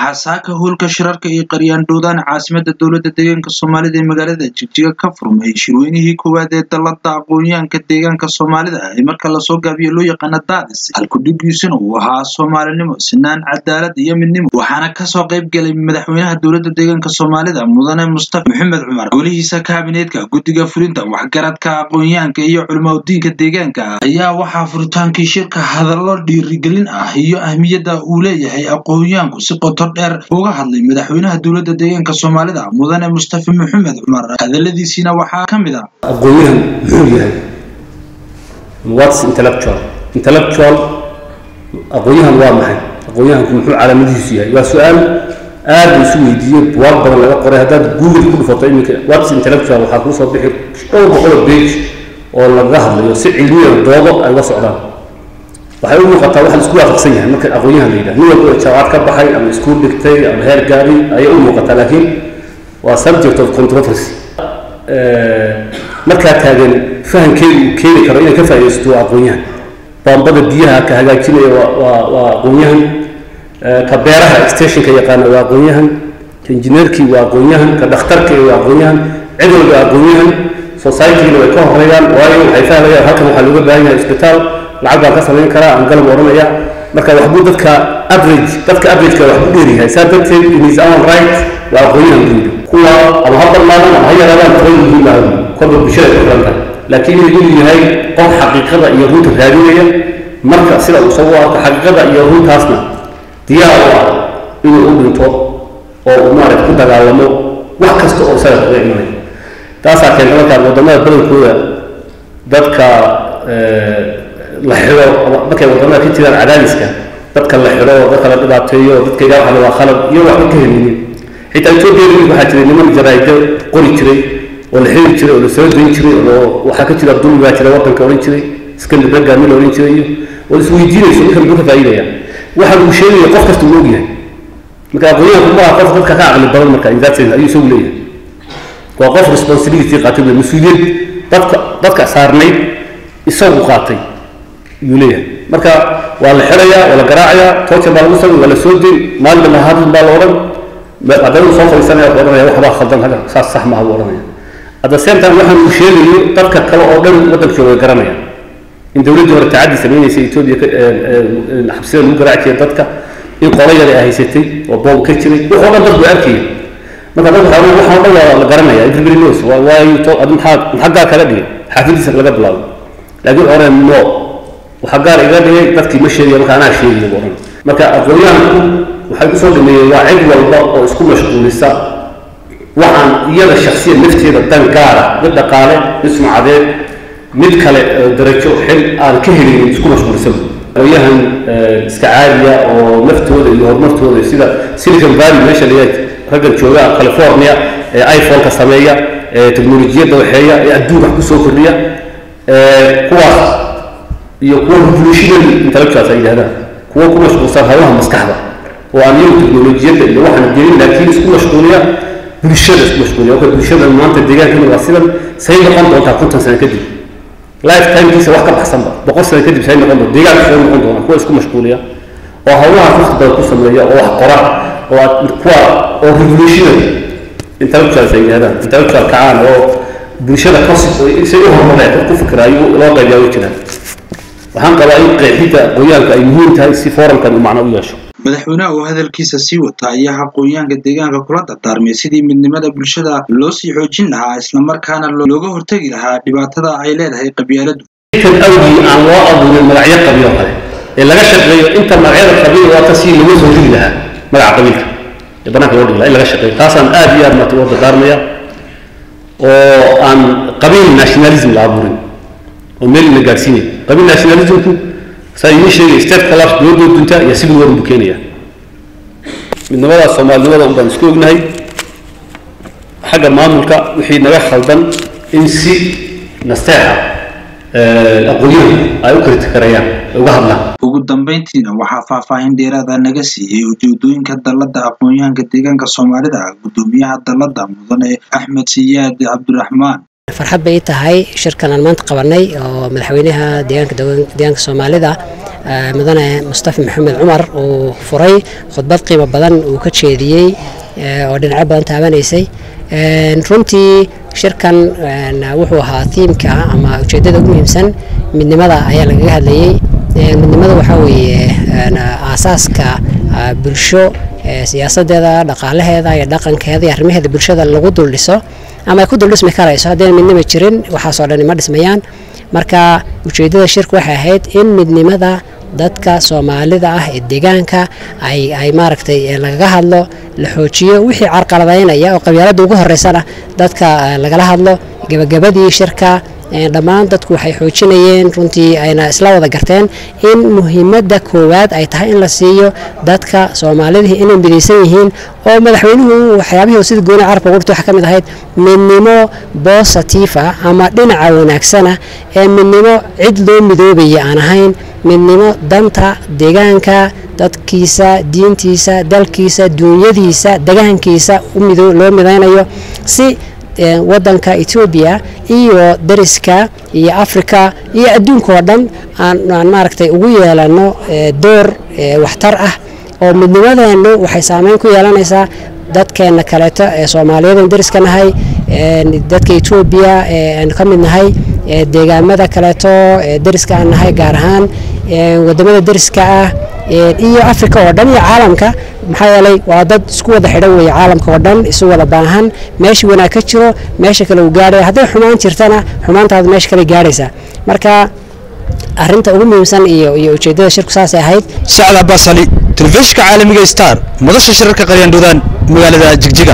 waxaa saaka howlka shirarka iyo qaryaandhoodaan caasimada dowlada deegaanka soomaalida ee magaalada jigjiga ka furmay shirweynihii koowaad ee dalada aqoonyahanka deegaanka soomaalida ee marka lasoo gaabiyo loo yaqaana daadis halkudhigiisuna uu ahaa soomaalinimo sinaan cadaalad iyo midnimo waxaana kasoo qayb galay madaxweynaha dowlada deegaanka soomaalida mudane mustafa maxamed cumar golihiisa kaabineedka guddiga fulinta waxgaradka aqoonyahanka iyo culimaudiinka deegaanka ayaa waxaa furitaankii shirka hadallo dhiirigelin ah iyo ahmiyadda uu leeyahay aqoonyahanku si qoto dheer uga hadlay madaxweynaha dowlada deegaanka soomaalida mudane mustafa maxamed cumar hadaladiisiina waxaa ka mid ah aqoonyahan muxuu yahay whats intellectual intellectual aqoonyahan waa maxay aqoonyahanku muxuu calaamadihiisu yahay waa su-aal aad la isu weydiiyey buwaag badan laga qoray haddaad google ku dhufato iminka whats intellectual waxaa kuu soo bixi dhowr boqol oo page oo lagaga hadlayo si cilmiyan doodo ay uga socdaan waxay u muuqataa waxa la isku waafaqsan yahay marka aqoonyahan la yidhaha nin walba oo jaamacad ka baxay ama iskuul dhigtay ama heer gaari ayay u muuqataa laakiin waa subject of controversy markaa taagan fahamkeedu uu keeni karo inay ka faa'iidaysato waa aqoonyahan baambada biyaha ka hagaajinaya waa waa waa aqoonyahan ka beeraha extensionka yaqaana waa aqoonyahan ka injineerkii waa aqoonyahan ka dhakhtarkii waa aqoonyahan cid walba aqoonyahan societygina way ka horeeyaan waayo waxay fahmayaan halkan waxaa looga baahan yahay isbitaal lacag baan ka samayn karaa aan galab odhanaya marka waxbuu dadka average dadka averageka waxbuu dheeryahay saa darteed in his own right waa aqoonyahan buu yidhi kuwa ama ha badnaadaan ama ha yaraadaan toban yihiin baa kolba bulshada ku xiran tahay laakiin inuu yahay qof xaqiiqada iyo runta raadinaya marka sida uu soo arko xaqiiqada iyo runtaasna diyaar u ah inuu u dhinto oo uu maaragta ku dagaalamo wax kasta oo isaga kaga imanaya taasaa keenta markaa wadamada badankooda dadka la xidho markay wadamada ka jiraan cadaadiska dadka la xidho dadka la dhibaateeyo dadkayga waxa waa khalad iyo waxba ka helinin xitaa etoobiya waxaa jiray niman jaraa'ido qori jiray oo la xiri jiray oo la soo dayn jiray oo waxaa ka jira dulmi baa jira waddanka odhan jiray iskandar raggaami la odhan jiray iyo oo isweydiinayso ninka muxuu ka faa'iidaya waxa uu sheegaya qof kasta uu ogyahay marka aqoonyahanku ma aha qof dadka ka caqli badan marka in that sense ayuu isagu leeyahay waa qof responsibility qaatay wey mas-uuliyad dadka dadka saarnayd isagu qaatay ayuu leeyahay marka waa la xirayaa waa la garaacayaa torture baa lagu samay waa la soo deyn maalin damba hadal baa la odhan haddana soo fadhiisanaya wuxuu odhanaya waxbaa khaldan haga saas sax maaha buu odhanaya at the same time waxaan uu sheegayo dadka kale oo dhan waddanka way garanayaan in dowladdii hore tacaddi sameynaysa etoobiya xabsida lagu garaaci jiray dadka in qolo yar ay haysatay oo boob ka jiray waxoo dhan dadku arkaya marka dad waxaa waxaa dhan waa la garanaya everybody knows waayo to adi maxaa maxaa gaar kaga dhigay xaafadiisa laga bilaabo laakiin hore no waxaa gaar iga dhigay dadkii ma sheegaya marka anaa sheegaya buu odhan marka aqoonyahanku waxay kusoo dhameeyeen waa cid walba oo isku mashquulisa waxaan iyada shaksiya nafteeda dan gaara mid dhaqaale mid sumcadeed mid kale darajo xil aan ka helin isku mashquulsan aqoonyahan iska caadiya oo naftooda iyo horumartooda sida silicon valley meesha layaa raggan jooga california ee iphone-ka sameeya ee teknolojiyadda waxeeya ee adduun wax kusoo kordhiya kuwaas iyo kuwa revolutionary intellectuals ay yidhahdaan kuwa ku mashquulsan hawlaha maskaxda oo aan iyagu teknolojiyadda iyo waxaan gelin laakiin isku mashquuliya bulshada isku mashquuliya marka bulshada maanta deegaankana waa sidan say noqon doontaa konton sano kadib lifetimekiisa wax ka baxsanba boqol sano kadib say noqon doonta deegaanka say noqon doona kuwa isku mashquuliya oo hawlaha waqti badan ku sameeya oo wax qora oo kuwa oo revolutionary intellectuals ay yidhahdaan intellectual kacaan oo bulshada kasi say u horumareen dad ku fikiraayo loo qaybiyaa way jiraan waxaan qabaa in qeexidda aqoonyahanka ay muhiim tahay si foorumkan uu macno u yeesho madaxweynaha oo hadalkiisa sii wata ayaa aqoonyahanka deegaanka kula dardaarmay sidii midnimada bulshada loo sii xoojin lahaa islamarkaana looga hortegi lahaa dhibaatada ay leedahay qabyaaladu kan awgii aan loo abuurin magacyo qabiil oo kale ee laga shaqeeyo inta magacyada qabiil waata si lagu soo rigi lahaa magaca qabiilka ee banaanka loo dhigi lahaa in laga shaqeeyo taasaan aad iyo aad marta uga dardaarmaya oo aan qabiil nationalism la abuurin oo meel ina gaadhsiinay qabiil nationalismku saa idiin sheegay state collapse dowladda dunta iyo civil war buu keenaya midnimadaas soomaalinimada un baan isku ognahay xagga maamulka wixii naga khaldan in si nasteexa aqoonyahu ay u kritikareeyaan ay uga hadlaan ugu dambeyntiina waxaa faahfaahin dheeraada naga siiyey ujeedooyinka dalada aqoonyahanka deegaanka soomaalida gudoomiyaha dalada mudane axmed siyaad cabdiraxmaan farxad bay tahay shirkan aan maanta qabanay oo madaxweynaha deegaanka deegaanka soomaalida mudane mustafa maxamed cumar uu furay khudbad qiimo badan uu ka jeediyey oo dhinacyo badan taabanaysay runtii shirkan wuxuu ahaa tiimka ama ujeeddada ugu muhiimsan midnimada ayaa lagaga hadlayey midnimada waxaa weeye aasaaska bulsho siyaasadeeda dhaqaalaheeda iyo dhaqankeeda iyo arrimaheeda bulshada lagu dul dhiso ama ay ku dul dhismi karayso haddayna midnima jirin waxaasoo dhan ma dhismayaan marka ujeeddada shirka waxay ahayd in midnimada dadka soomaalida ah ee deegaanka ay ay maaragtay lagaga hadlo la xoojiyo wixii carqaladaynaya oo qabyaaladda ugu horeysana dadka lagala hadlo gebagabadii shirka dhammaan dadku waxay xoojinayeen runtii ayna isla wada garteen in muhiimadda koowaad ay tahay in la siiyo dadka soomaalidii inay midaysan yihiin oo madaxweynuhu waxyaabihii sida gooni carabka ugu dhigto waxaa ka mid ahayd midnimo bositifa ama dhinaca wanaagsana ee midnimo cid loo midoobaya aan ahayn midnimo danta deegaanka dadkiisa diintiisa dalkiisa duunyadiisa degaankiisa loo midaynayo si wadanka etoobiya iyo dariska iyo africa iyo adduunka oo dhan aan maaragtay ugu yeelano door waxtar ah oo midnimadeennu waxay saameyn ku yeelanaysaa dadkeena kaleeto ee soomaaliyadan dariska nahay dadka etoobiya aan ka mid nahay deegaamada kaleeto dariska aan nahay gaar ahaan wadamada dariska ah iyo africa oo dhan iyo caalamka maxaa yeelay waa dad isku wada xidhan weeye caalamka oo dhan isu wada baahan meeshii wanaag ka jiro meesha kale uu gaadhaya hadday xumaan jirtana xumaantaadu meesha kale gaadhaysa marka arrinta ugu muhiimsan iyo iyo ujeeddada shirku saasay ahayd sacda basali telefishinka caalamiga star madasha shirarka qaryandhudaan magaalada jigjiga